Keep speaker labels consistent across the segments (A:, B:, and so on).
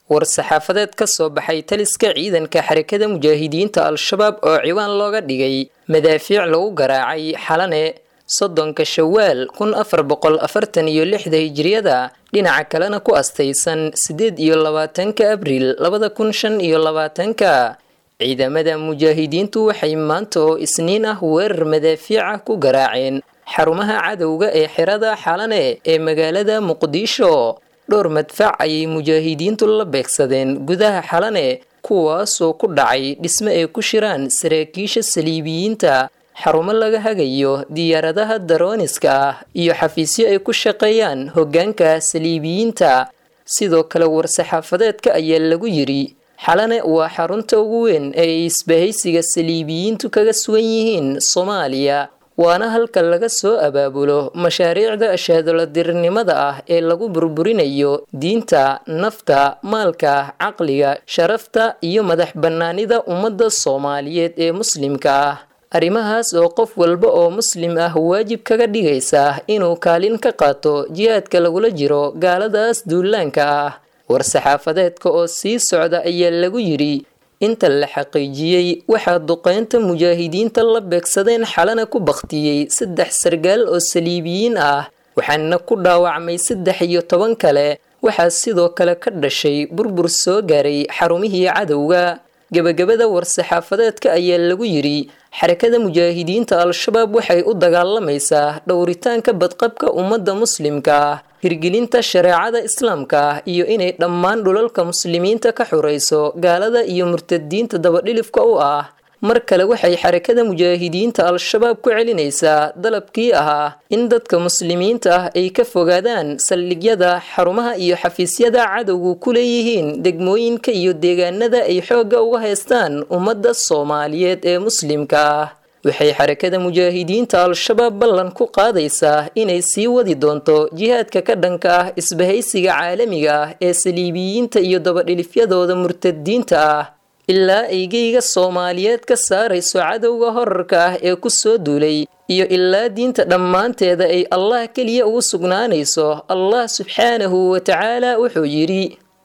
A: war-saxaafadeed ka soo baxay taliska ciidanka xarakada mujaahidiinta al-shabaab oo ciwaan looga dhigay madaafiic lagu garaacay xalane soddonka shawaal kun afar boqol afartan iyo lixda hijiriyada dhinaca kalena ku astaysan siddeed iyo labaatanka abriil labada kun shan iyo labaatanka ciidamada mujaahidiintu waxay maanta oo isniin ah weerar madaafiica ku garaaceen xarumaha cadowga ee xirada xalane ee magaalada muqdisho dhowr madfac ayay mujaahidiintu la beegsadeen gudaha xalane kuwaasoo ku dhacay dhisme ay ku shiraan saraakiisha saliibiyiinta xarumo laga hagayo diyaaradaha darooniska ah iyo xafiisyo ay ku shaqeeyaan hoggaanka saliibiyiinta sidoo kale war-saxaafadeedka ayaa lagu yidhi xalane waa xarunta ugu weyn ee ay isbahaysiga saliibiyiintu kaga sugan yihiin soomaaliya waana halka laga soo abaabulo mashaariicda ashaadoladirnimada ah ee lagu burburinayo diinta nafta maalka caqliga sharafta iyo madax bannaanida ummadda soomaaliyeed ee muslimka ah arrimahaas oo qof walba oo muslim ah waajib kaga dhigaysa inuu kaalin ka qaato jihaadka lagula jiro gaaladaas duulaanka ah war-saxaafadeedka oo sii socda ayaa lagu yidhi inta la xaqiijiyey waxaa duqeynta mujaahidiinta la beegsadeen xalana ku bakhtiyey saddex sargaal oo saliibiyiin ah waxaana ku dhaawacmay saddex iyo toban kale waxaa sidoo kale ka dhashay burbur soo gaaray xarumihii cadowga gebagabada war-saxaafadeedka ayaa lagu yidhi xarakada mujaahidiinta al-shabaab waxay u dagaalamaysaa dhowritaanka badqabka ummadda muslimka ah hirgelinta shareecada islaamka ah iyo inay dhammaan dhulalka muslimiinta ka xurayso gaalada iyo murtadiinta dabadhilifka u ah mar kale waxay xarakada mujaahidiinta al-shabaab ku celinaysaa dalabkii ahaa in dadka muslimiinta ah ay ka fogaadaan saldhigyada xarumaha iyo xafiisyada cadowgu ku leeyihiin degmooyinka iyo deegaanada ay xoogga uga haystaan ummadda soomaaliyeed ee muslimka ah waxay xarakada mujaahidiinta al-shabaab ballan ku qaadaysaa inay sii wadi doonto jihaadka ka dhanka ah isbahaysiga caalamiga ah ee saliibiyiinta iyo dabadhilifyadooda murtadiinta ah ilaa aygeyga soomaaliyeed ka saarayso cadowga horarka ah ee ku soo duulay iyo ilaa diinta dhammaanteeda ay allah keliya ugu sugnaanayso allah subxaanahu wa tacaala wuxuu yidhi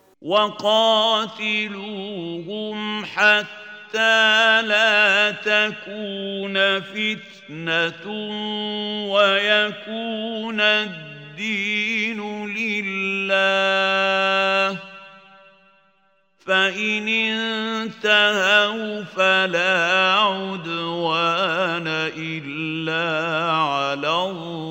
B: وقاتلوهم حتى لا تكون فتنة ويكون الدين لله فإن انتهوا فلا عدوان إلا على الظالمين